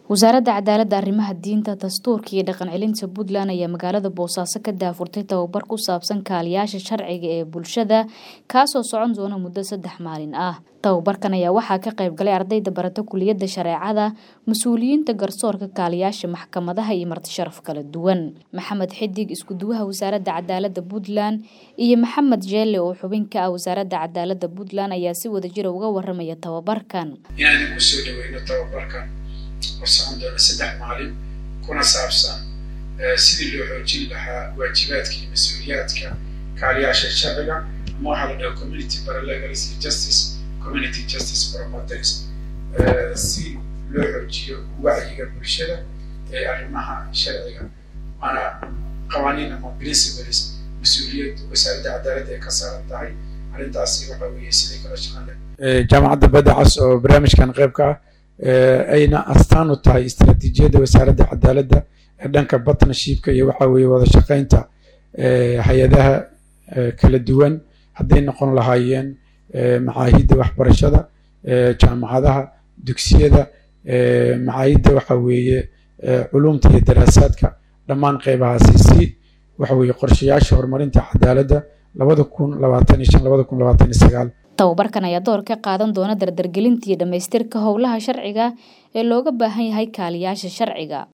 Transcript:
wasaaradda cadaaladda arrimaha diinta dastuurka iyo dhaqan celinta puntland ayaa magaalada boosaaso ka daafurtay tababar ku saabsan kaaliyaasha sharciga ee bulshada kaasoo socon doona muddo saddex maalin ah tababarkan ayaa waxaa ka qayb galay ardayda barata kuliyadda shareecada mas-uuliyiinta garsoorka kaaliyaasha maxkamadaha iyo martisharaf kala duwan maxamed xidig iskuduwaha wasaaradda cadaaladda puntland iyo maxamed jeelle oo xubin ka ah wasaaradda cadaaladda puntland ayaa si wadajira uga waramaya tababarkan inaan kusoo dhaweyno tababarkan oo socon doona saddex maalin kuna saabsan sidii loo xoojin lahaa waajibaadka iyo mas-uuliyaadka kaaliyaasha sharciga ama waxaa la dhaha community paralegalist justice community justice promoters si loo xoojiyo wacyiga bulshada ee arrimaha sharciga waana qawaaniin ama principles mas-uuliyad wasaaradda cadaaladda ay ka saaran tahay arrintaasi waxa weeye siday kala shaqan leh jaamacadda badda cas oo barnaamijkan qayb ka ah ayna astaan u tahay istaraatiijiyadda wasaaradda cadaaladda ee dhanka partnershipka iyo waxa weeye wada shaqaynta hay-adaha kala duwan hadday noqon lahaayeen macaahidda waxbarashada jaamacadaha dugsiyada macaahidda waxa weeye culumta iyo daraasaadka dhammaan qeybahaasi si waxa weeye qorshayaasha horumarinta cadaaladda labada kun labaatan iyo shan labada kun labaatan iyo sagaal tababarkan ayaa door ka qaadan doona dardargelinta iyo dhammaystirka howlaha sharciga ee looga baahan yahay kaaliyaasha sharciga